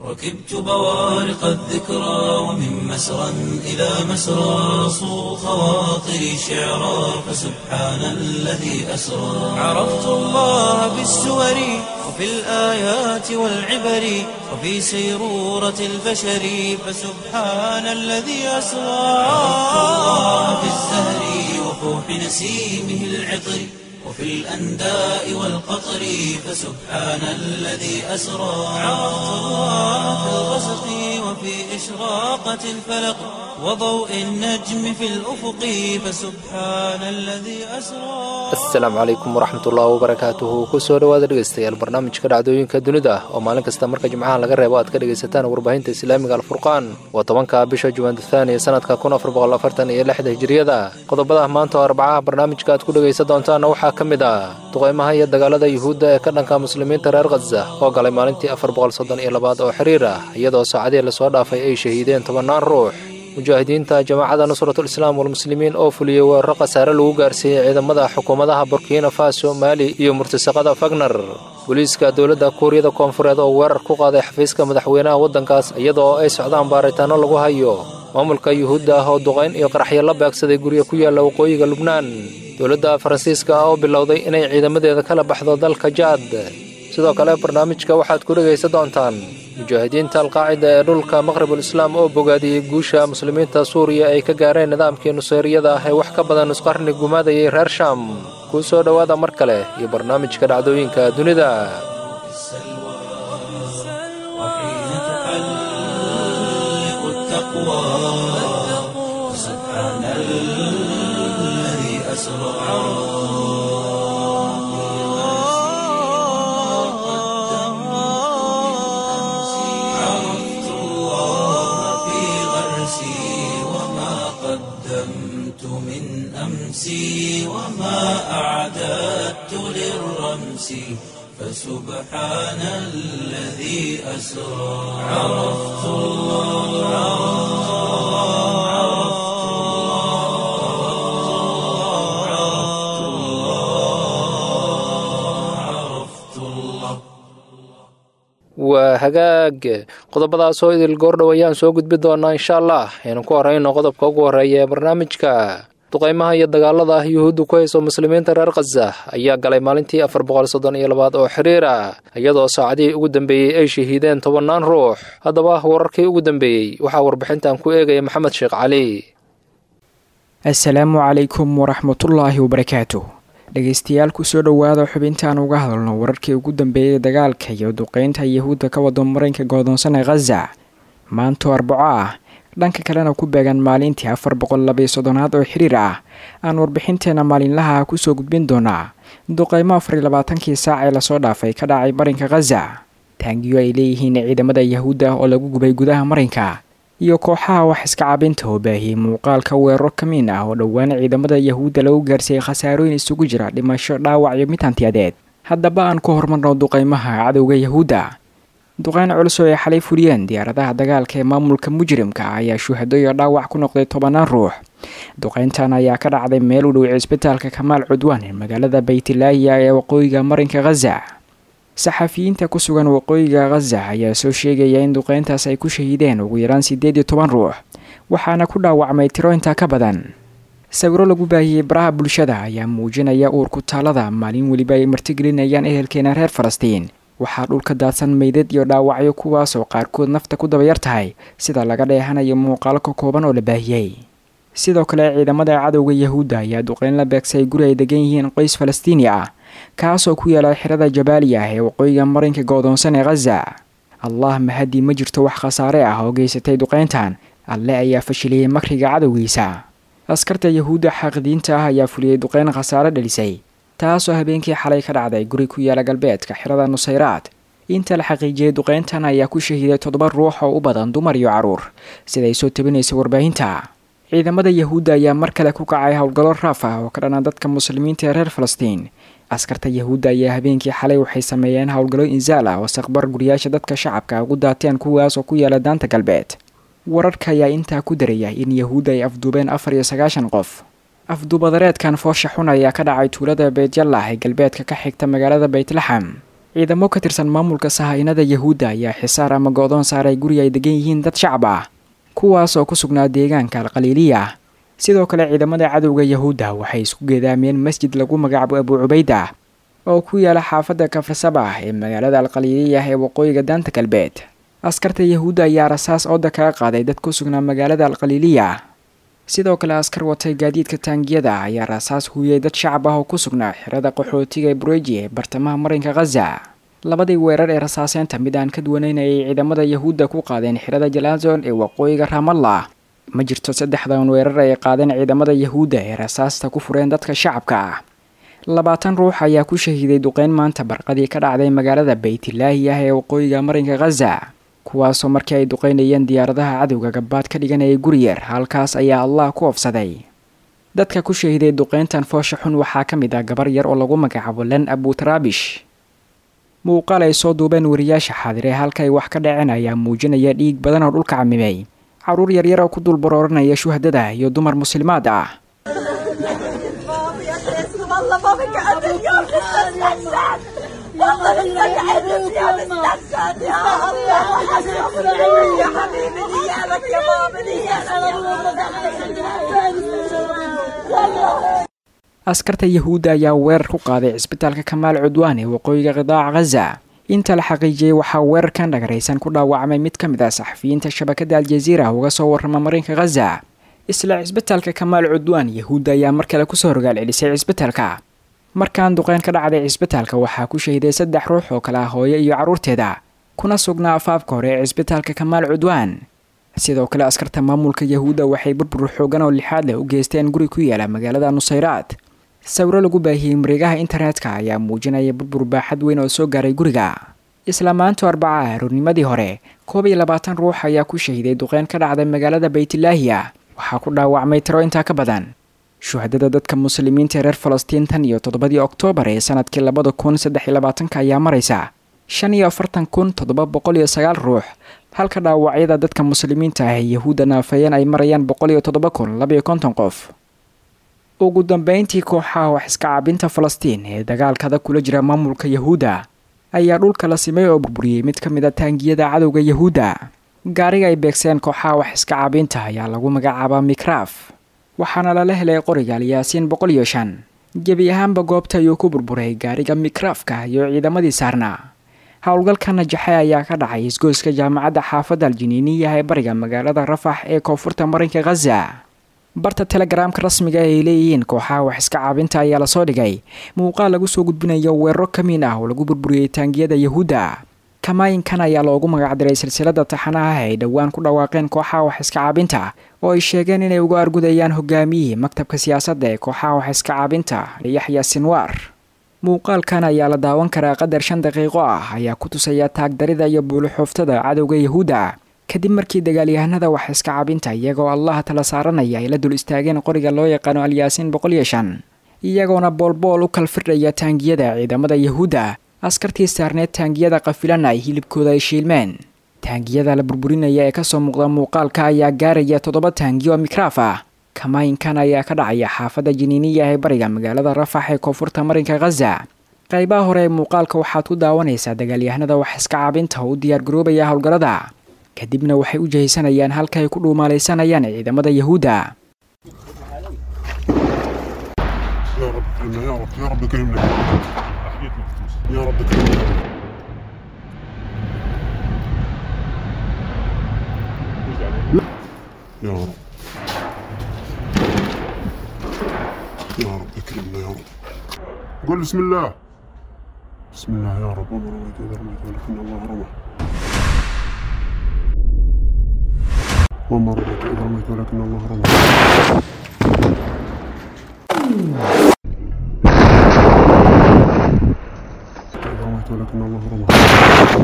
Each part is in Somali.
ركبت بوارق الذكرى ومن مسرى إلى مسرى صو خواطري شعرا فسبحان الذي أسرى عرفت الله بالسور وفي الآيات والعبر وفي سيرورة البشر فسبحان الذي أسرى عرفت الله بالزهر وفوح نسيمه العطر وفي الأنداء والقطر فسبحان الذي أسرى عرفت الله في الغسق وفي إشراقة الفلق وضوء النجم في الأفق فسبحان الذي أسرى asalaamu calaykum waraxmatullaahi wabarakaatuhu kusoo dhowaada dhegeystayaal barnaamijka dhacdooyinka dunida oo maalin kasta marka jimcaha laga reebo aad ka dhegaysataan warbaahinta islaamiga alfurqaan waa tobanka bisha jumaandathaaniya sanadka kun afar boqol afartan iyo lixda hijiriyada qodobada maanta oo arbacaha barnaamijka aad ku dhegaysan doontaanna waxaa ka mid ah duqaymaha iyo dagaalada yuhuudda ee ka dhanka muslimiinta reer khaza oo galay maalintii afar boqol soddon iyo labaad oo xiriir ah iyadoo saacadihii lasoo dhaafay ay shahiideen tobannaan ruux mujaahidiinta jamaacadda nusratul islaam walmuslimiin oo fuliyey weeraro khasaare lagu gaarsiiyey ciidamada xukuumadaha burkina faso maali iyo murtasaqada fagner booliiska dowladda kuuriyada koonfureed oo weerar ku qaaday xafiiska madaxweynaha waddankaas iyadoo ay socdaan baaritaanno lagu hayo maamulka yuhuudda ah oo duqayn iyo qaraxyo la beegsaday guryo ku yaalla waqooyiga lubnaan dowladda faransiiska ah oo bilowday inay ciidamadeeda kala baxdo dalka jaad sidoo kale barnaamijka waxaad ku dhegaysan doontaan mujaahidiinta alqaacida ee dhulka maqribul islaam oo bogaadiyey guusha muslimiinta suuriya ay ka gaareen nidaamkii nuseyriyada ah ee wax ka badan nusqarni gumaadayay reer sham kuu soo dhowaada mar kale iyo barnaamijka dhacdooyinka dunida وحين تحلق التقوى سبحان الذي أسرى عرفت الله في غرسي وما قدمت من أمسي وما أعددت للرمس فسبحان الذي أسرى عرفت الله عرفت الله عرفت الله عرفت الله waa hagaag qodobadaas oo idil goordhow ayaan soo gudbi doonaa insha allah aynu ku horeyno qodobka ugu horreeya ee barnaamijka duqaymaha iyo dagaalada yuhuuddu ku hayso muslimiinta reer khaza ayaa galay maalintii afar boqol soddon iyo labaad oo xiriir ah iyadoo saacadihii ugu dambeeyey ay shahiideen tobannaan ruux haddaba wararkii ugu dambeeyey waxaa warbixintan ku eegaya maxamed sheekh cali assalaamu calaykum waraxmatullaahi wabarakaatu dhegeystayaal kusoo dhowaada xubintaan uga hadalno wararkii ugu dambeeyay dagaalka iyo duqeynta yahuudda ka wado mareynka go'doonsan ee khaza maanto arbaco ah dhanka kalena ku beegan maalintii afar boqol labaiyo soddonaad oo xiriir ah aan warbixinteena maalinlaha kusoo gudbin doonaa duqeymo afar iyo labaatankii saac ee lasoo dhaafay ka dhacay marinka khaza taangiyo ay leeyihiin ciidamada yahuudda oo lagu gubay gudaha marinka iyo kooxaha wax iska cabinta oo baahiyey muuqaalka weeraro kamiin ah oo dhowaan ciidamada yahuudda lagu gaarsiiyey khasaarooyin isugu jira dhimasho dhaawac iyo mid hantiyadeed haddaba aan ku horumarno duqeymaha cadowga yahuudda duqeyn culus oo ay xalay fuliyeen diyaaradaha dagaalka ee maamulka mujrimka ah ayaa shuhado iyo dhaawac ku noqday tobannaan ruux duqeyntan ayaa ka dhacday meel u dhow cisbitaalka kamaal cudwaan ee magaalada baytilaahiya ee waqooyiga marinka khaza saxafiyiinta ku sugan waqooyiga khaza ayaa soo sheegaya in duqeyntaas ay ku shahiideen ugu yaraan siddeed iyo toban ruux waxaana ku dhaawacmay tiro intaa ka badan sawiro lagu baahiyey baraha bulshada ayaa muujinaya uurku taalada maalin weliba ay martigelinayaan ehelkeena reer falastiin waxaa dhulka daadsan meydad iyo dhaawacyo kuwaasoo qaarkood nafta ku dabayar tahay sida laga dheehanayo muuqaalo ka kooban oo la baahiyey sidoo kale ciidamada cadowga yahuudda ayaa duqeyn la beegsay guri ay degan yihiin qoys falastiini ah kaasoo ku yaala xirada jabaaliya ah ee waqooyiga marinka go'doonsan ee khaza allah mahadii ma jirto wax khasaare ah oo geysatay duqeyntan alle ayaa fashiliyey makriga cadowgiisa askarta yahuudda xaaqidiinta ah ayaa fuliyey duqeyn khasaare dhalisay taasoo habeenkii xalay ka dhacday guri ku yaala galbeedka xirada nusayraad inta la xaqiijiyey duqeyntan ayaa ku shahiiday toddoba ruux oo u badan dumar iyo carruur siday soo tabinaysa warbaahinta ciidamada yahuudda ayaa mar kale ku kacay howlgallo raaf ah oo ka dhana dadka muslimiinta ee reer falastiin askarta yahuudda ayaa habeenkii xalay waxay sameeyeen howlgallo insaal ah oo saqbar guriyaasha dadka shacabka ugu daateen kuwaas oo ku yaala daanta galbeed wararka ayaa intaa ku daraya in yahuudda ay afduubeen afar iyo sagaashan qof afduubadareedkan foosha xun ayaa ka dhacay tuulada beytyalah ee galbeedka ka xigta magaalada beytlaxam ciidamo ka tirsan maamulka sahainada yahuudda ayaa xisaar ama go-doon saaray guri ay degan yihiin dad shacab ah kuwaas oo ku sugnaa deegaanka alqaliiliya sidoo kale ciidamada cadowga yahuudda waxay isku geedaameen masjid lagu magacaabo abu cubayda oo ku yaala xaafadda kafasabah ee magaalada alqaliiliya ee waqooyiga daanta galbeed askarta yahuudda ayaa rasaas ooda kaga qaaday dad ku sugnaa magaalada alqaliiliya sidoo kale askar watay gaadiidka taangiyada ayaa rasaas huuyay dad shacab ah oo ku sugnaa xirada qaxootiga bureji ee bartamaha marinka khaza labadii weerar ee rasaaseynta mid aan ka duwanayn ayay ciidamada yahuudda ku qaadeen xirada jalazon ee waqooyiga ramallah ma jirto saddexdan weerar ay qaadeen ciidamada yahuudda ee rasaasta ku fureen dadka shacabka ah labaatan ruux ayaa ku shahiiday duqeyn maanta barqadii ka dhacday magaalada baytilaahi ah ee waqooyiga marinka khaza kuwaasoo markii ay duqeynayeen diyaaradaha cadowga gabaad ka dhiganayay guriyar halkaas ayaa allah ku ofsaday dadka ku shahiday duqeyntan foosha xun waxaa ka mid ah gabar yar oo lagu magacaabo len abutaraabish muuqaal ay soo duubeen wariyaasha xaadire halka ay wax ka dhaceen ayaa muujinaya dhiig badan oo dhulka camimay caruur yaryar oo ku dul barooranaya shuhadada iyo dumar muslimaad ah والله مستقعد يا مستقعد يا الله يا حبيبي نيالك يا ماما نيالك askarta yahuudda ayaa weerar ku qaaday cisbitaalka kamaal cudwaan ee waqooyiga qidaaca khaza inta la xaqiijiyey waxaa weerarkan dhagaraysan ku dhaawacmay mid ka mid ah saxafiyiinta shabakada aljaziira uga soo warrama marinka khaza isla cisbitaalka kamaal cudwaan yahuudda ayaa mar kale kusoo rogaal celisay cisbitaalka markaan duqeyn ka dhacday cisbitaalka waxaa ku shahiday saddex ruux oo kale ah hooyo iyo carruurteeda kuna sugnaa afaafka hore ee cisbitaalka kamaal cudwaan sidoo kale askarta maamulka yahuudda waxay burbur xoogan oo lixaad leh u geysteen guri ku yaala magaalada nusayraad sawiro lagu baahiyey mareegaha internetka ayaa muujinaya burbur baaxad weyn oo soo gaaray guriga isla maanto arbaca aroornimadii hore koob iyo labaatan ruux ayaa ku shahiday duqeyn ka dhacday magaalada baytilaahiya waxaa ku dhaawacmay tiro intaa ka badan shuhadada dadka muslimiinta reer falastiin tan iyo toddobadii oktoobar ee sanadkii labada kun saddex iyo labaatanka ayaa maraysa shan iyo afartan kun toddoba boqol iyo sagaal ruux halka dhaawacyada dadka muslimiinta ah ee yahuudda naafeeyeen ay marayaan boqol iyo toddoba kun labayo konton qof ugu dambeyntii kooxaha wax iska caabinta falastiin ee dagaalkada kula jira maamulka yahuudda ayaa dhulka la simay oo burburiyey mid ka mid a taangiyada cadowga yahuudda gaariga ay beegseen kooxaha wax iska caabinta ayaa lagu magacaabaa mikraaf waxaana lala helay qoriga alyaasiin boqol iyo shan gebi ahaanba goobta ayuu ku burburay gaariga mikraafka iyo ciidamadii saarnaa howlgalka najaxe ayaa ka dhacay isgoyska jaamacadda xaafadda aljiniiniya ee bariga magaalada rafax ee koonfurta marinka khaza barta telegaraamka rasmiga ay leeyihiin kooxaha wax iska caabinta ayaa lasoo dhigay muuqaal lagu soo gudbinayo weeraro kamiin ah oo lagu burburiyey taangiyada yahuudda kamaayinkan ayaa loogu magacdiray silsilada taxanaha ay dhowaan ku dhawaaqeen kooxaha wax iska caabinta oo ay sheegeen inay uga argudayaan hogaamiyihii maktabka siyaasadda ee kooxaha wax iska caabinta yaxya sinwaar muuqaalkan ayaa la daawan karaa qadar shan daqiiqo ah ayaa ku tusaya taagdarida iyo buuluxooftada cadowga yahuudda kadib markii dagaalyahanada wax iska cabinta iyagoo allaha tala saaranaya ay la dul istaageen qoriga loo yaqaano alyaasiin boqol iyo shan iyagoona boolbool u kalfirdhaya taangiyada ciidamada yahuudda askartii saarneed taangiyada qafilana ay hilibkooda ay shiilmeen taangiyada la burburinaya ee kasoo muuqda muuqaalka ayaa gaaraya toddoba taangiyo mikraaf ah kamaayinkan ayaa ka dhacaya xaafadda jiniiniya ee bariga magaalada rafax ee koonfurta marinka khaza qaybaha hore ee muuqaalka waxaad ku daawanaysaa dagaalyahanada wax iska caabinta oo u diyaargaroobaya howlgallada kadibna waxay u jahaysanayaan halka ay ku dhuumaalaysanayaan ciidamada yahuudda يا رب كرمنا يا رب يا رب كرمنا يا رب كرمنا يا رب يا رب كرمنا يا رب قول بسم الله بسم الله يا رب وما رميت إذا رميت ولكن الله رمى وما رميت إذا رميت ولكن الله رمى إذا رميت ولكن الله رمى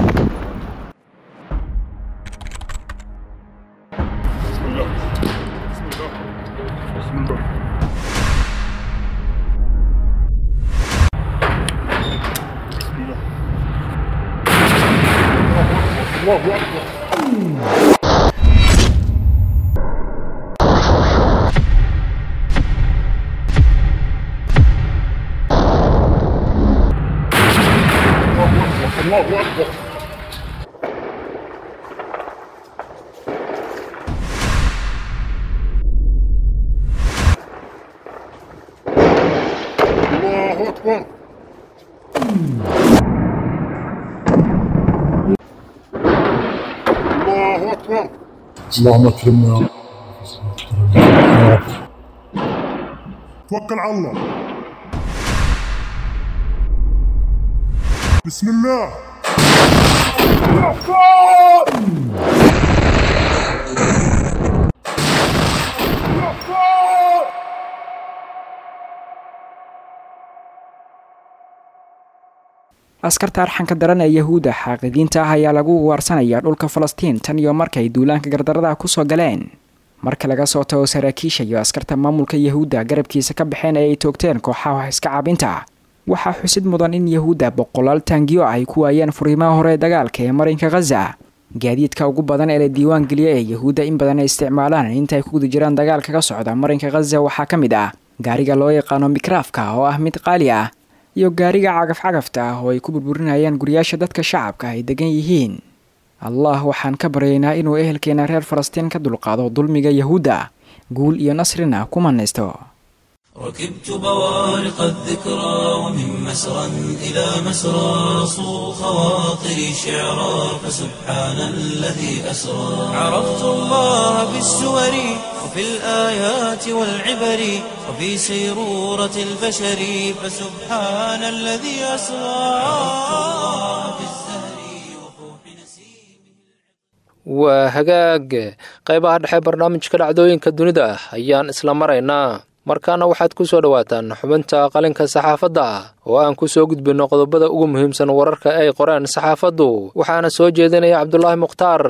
بسم الله بسم الله بسم الله بسم الله الله أكبر الله أكبر اللهم اكرمنا يا رب توكل على الله بسم الله يا أكبر يا أكبر askarta arxanka daran ee yahuudda xaaqidiinta ah ayaa lagu ugaarsanaya dhulka falastiin tan iyo markay duulaanka gardaradaha kusoo galeen marka laga soo tago saraakiisha iyo askarta maamulka yahuudda garabkiisa ka baxeen ee ay toogteen kooxaha wax iska caabinta waxaa xusid mudan in yahuudda boqolaal taangiyo ay ku waayeen furiimaha hore ee dagaalka ee marinka khaza gaadiidka ugu badan ee la diiwaan geliya ee yahuudda in badan ay isticmaalaan intaay ku guda jiraan dagaalka ka socda marinka khaza waxaa ka mid ah gaariga loo yaqaano mikraafka oo ah mid qaali ah iyo gaariga cagaf-cagafta ah oo ay ku burburinayaan guryaasha dadka shacabka ay degan yihiin allah waxaan ka baryaynaa inuu ehelkeena reer falastiin ka dulqaado dulmiga yahuudda guul iyo nasrina ku manaysto ركبت بوارق الذكرى ومن مسرى إلى مسرى صو خواطري شعرا فسبحان الذي أسرى عرفت الله بالسور وفي الآيات والعبر وفي سيرورة البشر فسبحان الذي أسرى عرفت الله بالزهر وفوح نسيمه waa hagaag qaybaha dhexe barnaamijka dhacdooyinka dunida ayaan isla maraynaa markaana waxaad ku soo dhowaataan xubinta qalinka saxaafadda oo aan ku soo gudbinno qodobada ugu muhiimsan wararka ay qoreen saxaafaddu waxaana soo jeedinaya cabdulaahi mukhtaar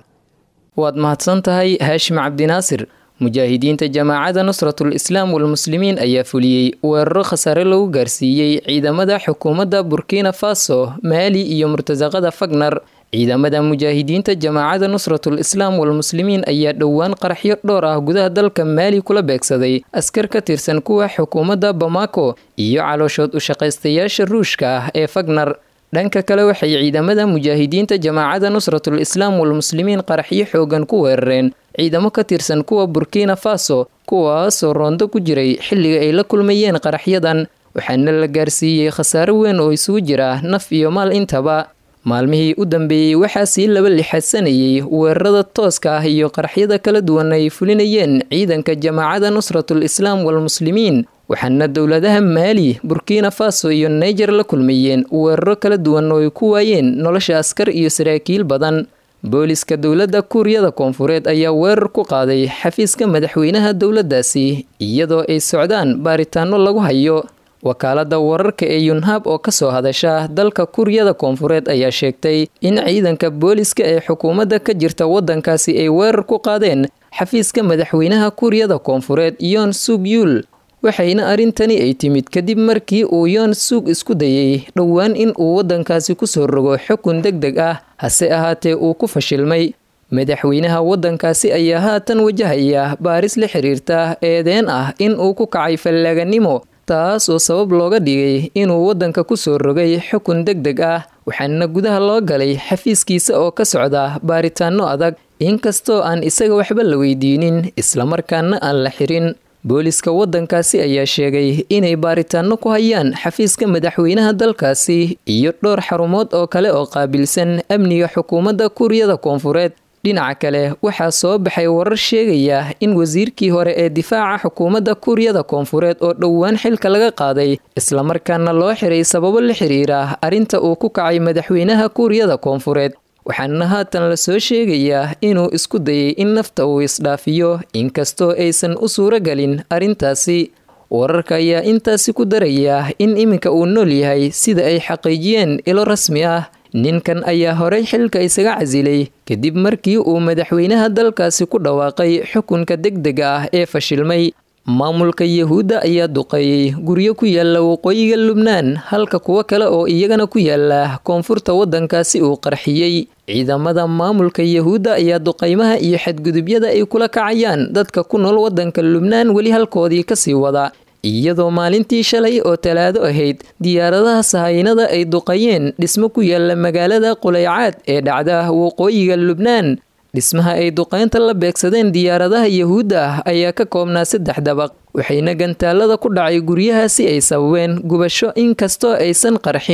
waad mahadsan tahay haashim cabdinaasir mujaahidiinta jamaacadda nusratul islaam walmuslimiin ayaa fuliyey weeraro khasaare lagu gaarsiiyey ciidamada xukuumadda burkina faso maali iyo murtasaqada fagnar ciidamada mujaahidiinta jamaacadda nusratul islaam walmuslimiin ayaa dhowaan qaraxyo dhowr ah gudaha dalka maali kula beegsaday askar ka tirsan kuwa xukuumadda bamako iyo calooshood ushaqaystayaasha ruushka ah ee fagnar dhanka kale waxay ciidamada mujaahidiinta jamaacadda nusratul islaam walmuslimiin qaraxyo xoogan ku weerareen ciidamo ka tirsan kuwa burkina faso kuwaasoo roondo ku jiray xilliga ay la kulmayeen qaraxyadan waxaana la gaarsiiyey khasaare weyn oo isugu jira naf iyo maal intaba maalmihii u dambeeyey waxaa sii laba lixadsanayey weerarada tooska ah iyo qaraxyada kala duwan ay fulinayeen ciidanka jamaacadda nusratul islaam walmuslimiin waxaana dowladaha maali burkina faso iyo naiger la kulmayeen weeraro kala duwan oo ay ku waayeen nolosha askar iyo saraakiil badan booliska dowladda kuuriyada koonfureed ayaa weerar ku qaaday xafiiska madaxweynaha dowladdaasi iyadoo ay socdaan baaritaano lagu hayo wakaalada wararka ee yunhab oo kasoo hadasha dalka kuuriyada koonfureed ayaa sheegtay in ciidanka booliska ee xukuumadda ka jirta wadankaasi ay weerar ku qaadeen xafiiska madaxweynaha kuuriyada koonfureed yoon sug yuul waxayna arrintani ay timid kadib markii uu yoon suug isku dayay dhowaan in uu waddankaasi kusoo rogo xukun deg deg ah hase ahaatee uu ku fashilmay madaxweynaha waddankaasi ayaa haatan wajahaya baaris la xiriirta eedeen ah in uu ku kacay fallaaganimo taas oo sabab looga dhigay inuu waddanka kusoo rogay xukun deg deg ah waxaana gudaha loo galay xafiiskiisa oo ka socda baaritaano adag inkastoo aan isaga waxba la weydiinin islamarkaana aan la xirin booliska waddankaasi ayaa sheegay inay baaritaano ku hayaan xafiiska madaxweynaha dalkaasi iyo dhowr xarumood oo kale oo qaabilsan amniga xukuumadda kuuriyada koonfureed dhinaca kale waxaa soo baxay warar sheegaya in wasiirkii hore ee difaaca xukuumadda kuuriyada koonfureed oo dhowaan xilka laga qaaday islamarkaana loo xiray sababo la xiriira arrinta uu ku kacay madaxweynaha kuuriyada koonfureed waxaana haatan la soo sheegayaa inuu isku dayay in nafta uu isdhaafiyo inkastoo aysan u suuro gelin arrintaasi wararka ayaa intaasi ku daraya in iminka uu nool yahay sida ay xaqiijiyeen ilo rasmi ah ninkan ayaa horey xilka isaga casilay kadib markii uu madaxweynaha dalkaasi ku dhawaaqay xukunka deg dega ah ee fashilmay maamulka yahuudda ayaa duqeeyey guryo ku yaala waqooyiga lubnaan halka kuwo kale oo iyagana ku yaala koonfurta waddankaasi uu qarxiyey ciidamada maamulka yahuudda ayaa duqeymaha iyo xadgudubyada ay kula kacayaan dadka ku nool waddanka lubnaan weli halkoodii kasii wada iyadoo maalintii shalay oo talaado ahayd diyaaradaha sahaynada ay duqayeen dhismo ku yaala magaalada quleycaad ee dhacda waqooyiga lubnaan dhismaha ay duqeynta la beegsadeen diyaaradaha yahuudda ah ayaa ka koobnaa saddex dabaq waxayna gantaalada ku dhacay guryahaasi ay sababeen gubasho inkastoo aysan qarxin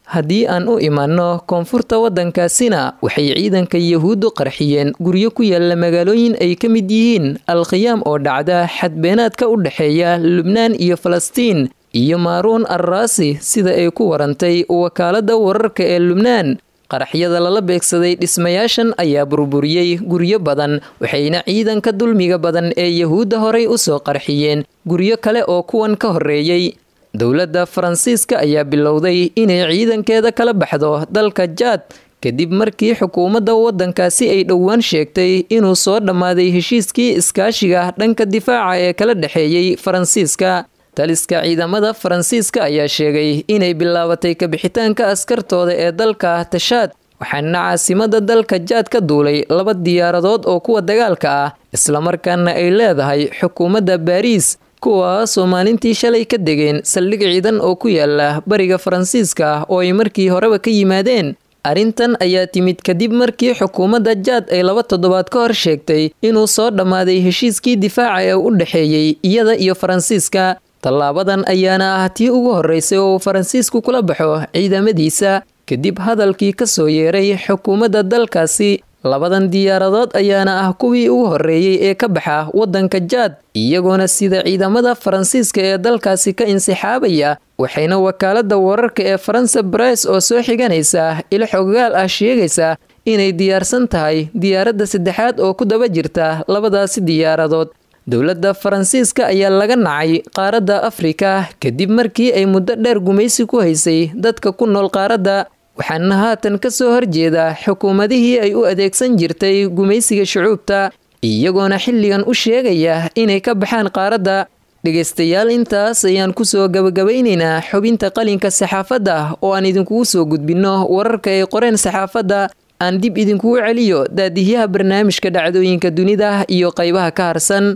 haddii aan u imaanno koonfurta waddankaasina waxay ciidanka yahuuddu qarxiyeen guryo ku yaalla magaalooyin ay ka mid yihiin alkhiyaam oo dhacda xadbeenaadka u dhexeeya lubnaan iyo falastiin iyo maaruun arraasi sida ay ku warantay wakaaladda wararka ee lubnaan qaraxyada lala beegsaday dhismayaashan ayaa burburiyey guryo badan waxayna ciidanka dulmiga badan ee yahuudda horay u soo qarxiyeen guryo kale oo kuwan ka horreeyey dowladda faransiiska ayaa bilowday inay ciidankeeda kala baxdo dalka jaad kadib markii xukuumadda waddankaasi ay dhowaan sheegtay inuu soo dhammaaday heshiiskii iskaashiga dhanka difaaca ee kala dhexeeyey faransiiska taliska ciidamada faransiiska ayaa sheegay inay bilaabatay kabixitaanka askartooda ee dalka tashaad waxaana caasimada dalka jaad ka duulay laba diyaaradood oo kuwa dagaalka ah islamarkaana ay leedahay xukuumadda baariis kuwaasoo maalintii shalay ka degeen saldhig ciidan oo ku yaala bariga faransiiska oo ay markii horeba ka yimaadeen arrintan ayaa timid kadib markii xukuumadda jaad ay laba toddobaad ka hor sheegtay inuu soo dhammaaday heshiiskii difaaca ee u dhexeeyey iyada iyo faransiiska tallaabadan ayaana ah tii ugu horreysay oo uu faransiisku kula baxo ciidamadiisa kadib hadalkii ka soo yeeray xukuumadda dalkaasi labadan diyaaradood ayaana ah kuwii ugu horreeyey ee ka baxa waddanka jaad iyagoona sida ciidamada faransiiska ee dalkaasi ka insixaabaya waxayna wakaaladda wararka ee faransa barais oo soo xiganaysa ilo xoggaal ah sheegaysa inay diyaarsan tahay diyaaradda saddexaad oo ku daba jirta labadaasi diyaaradood dowladda faransiiska ayaa laga nacay qaaradda afrika kadib markii ay muddo dheer gumaysi ku haysay dadka ku nool qaaradda waxaana haatan ka soo horjeeda xukuumadihii ay u adeegsan jirtay gumaysiga shucuubta iyagoona xilligan u sheegaya inay ka baxaan qaaradda dhegaystayaal intaas ayaan kusoo gabagabaynaynaa xubinta qalinka saxaafadda oo aan idinkugu soo gudbinno wararka ay qoreen saxaafadda aan dib idinkugu celiyo daadihyaha barnaamijka dhacdooyinka dunida iyo qaybaha ka harsan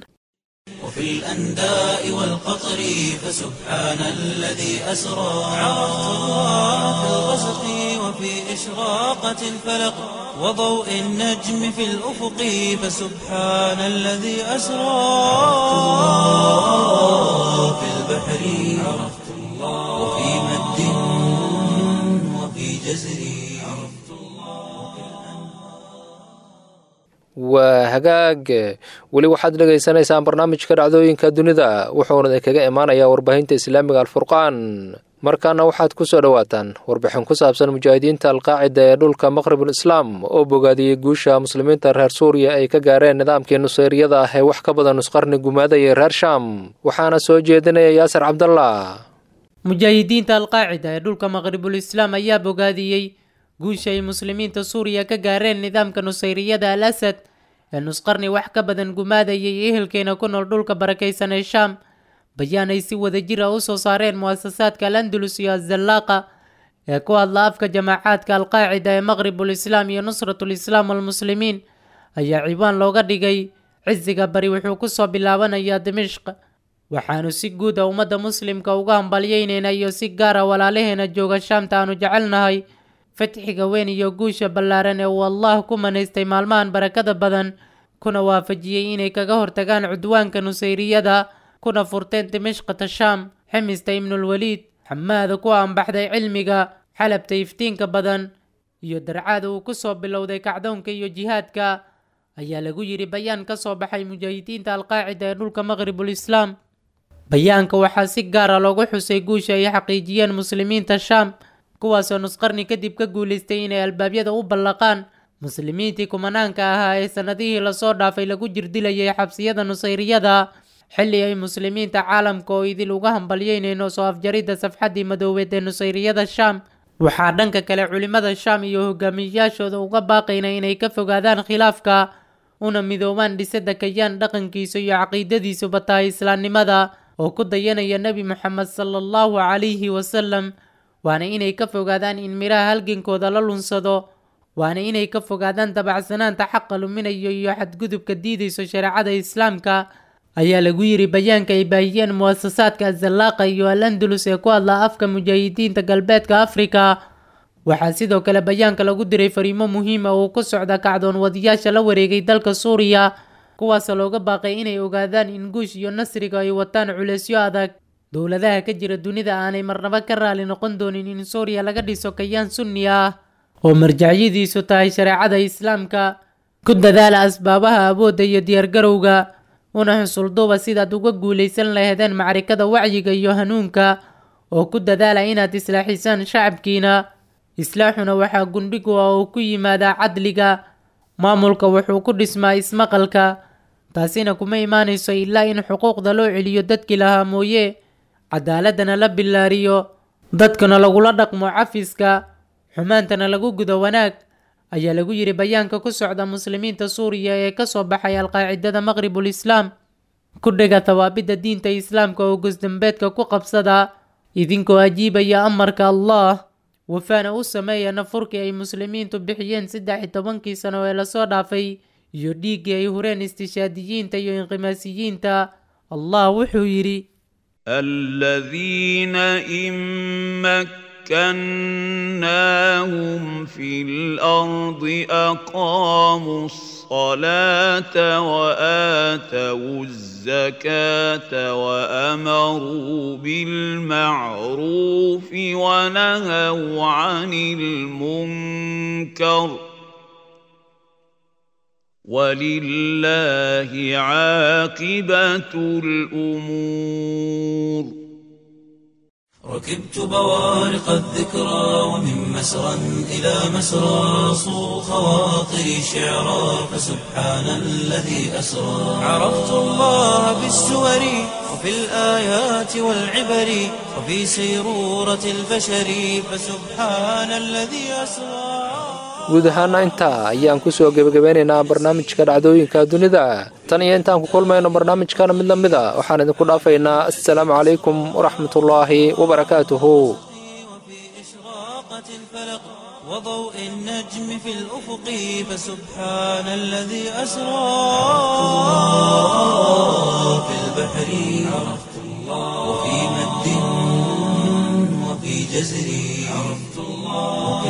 وفي الأنداء والقطر فسبحان الذي أسرى عرفت الله في الغسق وفي إشراقة الفلق وضوء النجم في الأفق فسبحان الذي أسرى في البحر عرفت الله وفي مد وفي جزر waa hagaag weli waxaad dhegaysanaysaan barnaamijka dhacdooyinka dunida wuxuuna idinkaga imaanayaa warbaahinta islaamiga alfurqaan markaana waxaad ku soo dhowaataan warbixin ku saabsan mujaahidiinta alqaacida ee dhulka maqribul islaam oo bogaadiyey guusha muslimiinta reer suuriya ay ka gaareen nidaamkii nuseyriyada ah ee wax ka badan nusqarni gumaadaya reer shaam waxaana soo jeedinaya yaasir cabdallah mujaahidiinta alqaacida ee dhulka maqribul islaam ayaa bogaadiyey guusha ay muslimiinta suuriya ka gaareen nidaamka nusayriyada al asad ee nusqarni wax ka badan gumaadayay ehelkeena ku nool dhulka barakaysan ee shaam bayaan ay si wada jir ah u soo saareen mu'asasaadka al andalus iyo azallaaqa ee ku hadla afka jamaacaadka alqaacida ee maqribul islaam iyo nusratul islaam walmuslimiin ayaa ciwaan looga dhigay cisiga bari wuxuu kusoo bilaabanayaa dimishq waxaanu si guud a ummadda muslimka uga hambalyeynayna iyo si gaara walaalaheena jooga shaamta aanu jecelnahay fatxiga weyn iyo guusha ballaaran ee uu allah ku manaystay maalmahan barakada badan kuna waafajiyey inay kaga hortagaan cudwaanka nusayriyada kuna furteen dimashqata shaam ximista ibnulwaliid xamaada ku aanbaxday cilmiga xalabta iftiinka badan iyo darcaada uu ku soo bilowday kacdoonka iyo jihaadka ayaa lagu yidhi bayaan ka soo baxay mujaahidiinta alqaacida ee dhulka maqribul islaam bayaanka waxaa si gaara loogu xusay guusha ay xaqiijiyeen muslimiinta shaam kuwaasoo nusqarni kadib ka guulaystay inay albaabyada u ballaqaan muslimiintii kumanaanka ahaa ee sannadihii lasoo dhaafay lagu jirdilayay xabsiyada nusayriyada xilli ay muslimiinta caalamka oo idil uga hambalyeynayno soo afjaridda safxaddii madoobeed ee nusayriyada shaam waxaa dhanka kale culimmada shaam iyo hogaamiyayaashooda uga baaqayna inay ka fogaadaan khilaafka una midoobaan dhisadda kayaan dhaqankiisa iyo caqiidadiisuba tahay islaamnimada oo ku dayanaya nebi moxamed sala allahu calayhi wasalam waana inay ka fogaadaan in midhaha halgankooda la lunsado waana inay ka fogaadaan dabacsanaanta xaqa luminayo iyo xadgudubka diidayso shareecada islaamka ayaa lagu yidhi bayaanka ay baahiyeen muwasasaadka azallaaqa iyo al andalus ee ku hadla afka mujaahidiinta galbeedka afrika waxaa sidoo kale bayaanka lagu diray fariimo muhiima oo ku socda kacdoon wadayaasha la wareegay dalka suuriya kuwaasoo looga baaqay inay ogaadaan in guush iyo nasriga ay wataan culeysyo adag dowladaha ka jira dunida aanay marnaba ka raali noqon doonin in suuriya laga dhiso kayaan sunni ah oo marjacyadiisu tahay shareecada islaamka ku dadaala asbaabaha awoodda iyo diyaargarowga una xusulduuba sidaad uga guulaysan laheedeen macrikada wacyiga iyo hanuunka oo ku dadaala inaad islaaxisaan shacabkiina islaaxuna waxaa gundhigu ah oo ku yimaadaa cadliga maamulka wuxuu ku dhismaa ismaqalka taasina kuma imaanayso ilaa in xuquuqda loo celiyo dadkii lahaa mooye cadaaladana la bilaariyo dadkana lagula dhaqmo cafiska xumaantana lagu gudo wanaag ayaa lagu yidhi bayaanka ku socda muslimiinta suuriya ee kasoo baxay alqaacidada maqribul islaam ku dhega tawaabidda diinta islaamka oo gosdambeedka ku qabsada idinkoo ajiibaya amarka allah wafaana u sameeya nafurkii ay muslimiintu bixiyeen saddex iyo tobankii sano ee lasoo dhaafay iyo dhiiggii ay hureen istishaadiyiinta iyo inqimaasiyiinta allah wuxuu yidhi الذين إن مكناهم في الأرض أقاموا الصلاة وآتوا الزكاة وأمروا بالمعروف ونهوا عن المنكر ولله عاقبة الأمور ركبت بوارق الذكرى ومن مسرى إلى مسرى صو خواطري شعرا فسبحان الذي أسرى عرفت الله بالسور وفي الآيات والعبر وفي سيرورة البشر فسبحان الذي أسرى guud ahaana intaa ayaan ku soo gebagabeynaynaa barnaamijka dhacdooyinka dunida tan iyo intaan ku kulmayno barnaamijkana mid la mid a waxaan idinku dhaafaynaa assalaamu calaykum waraxmatullaahi wabarakaatuhu وضوء النجم في الأفق فسبحان الذي أسرى في البحر عرفت الله وفي مد وفي جزر عرفت الله وفي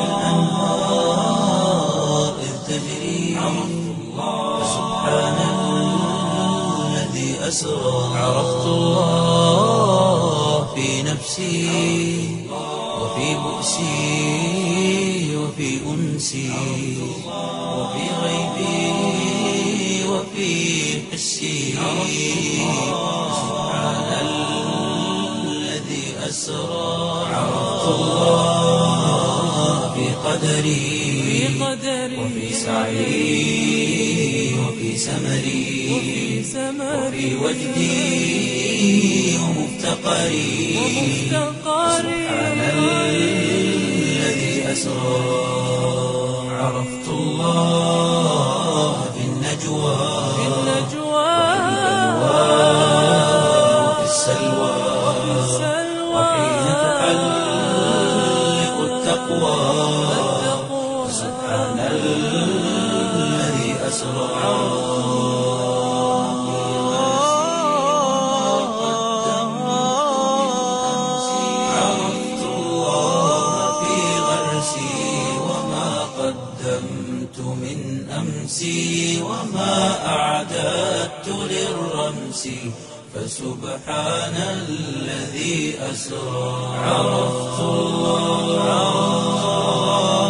الأنهار إذ تجري عرفت الله فسبحان الذي أسرى عرفت الله في نفسي وفي بؤسي وفي أنسي وفي غيبي وفي حسي سبحان الذي أسرى عرفت الله في قدري وفي سعي وفي سمري وفي وجدي ومفتقري سبحان الذي أسرى عرفت الله في النجوى وفي السلوى وحين تحلق التقوى سبحان الذي أسرى عرفت الله في غرسي وما قدمت من أمسي وما أعددت للرمس فسبحان الذي أسرى عرفت الله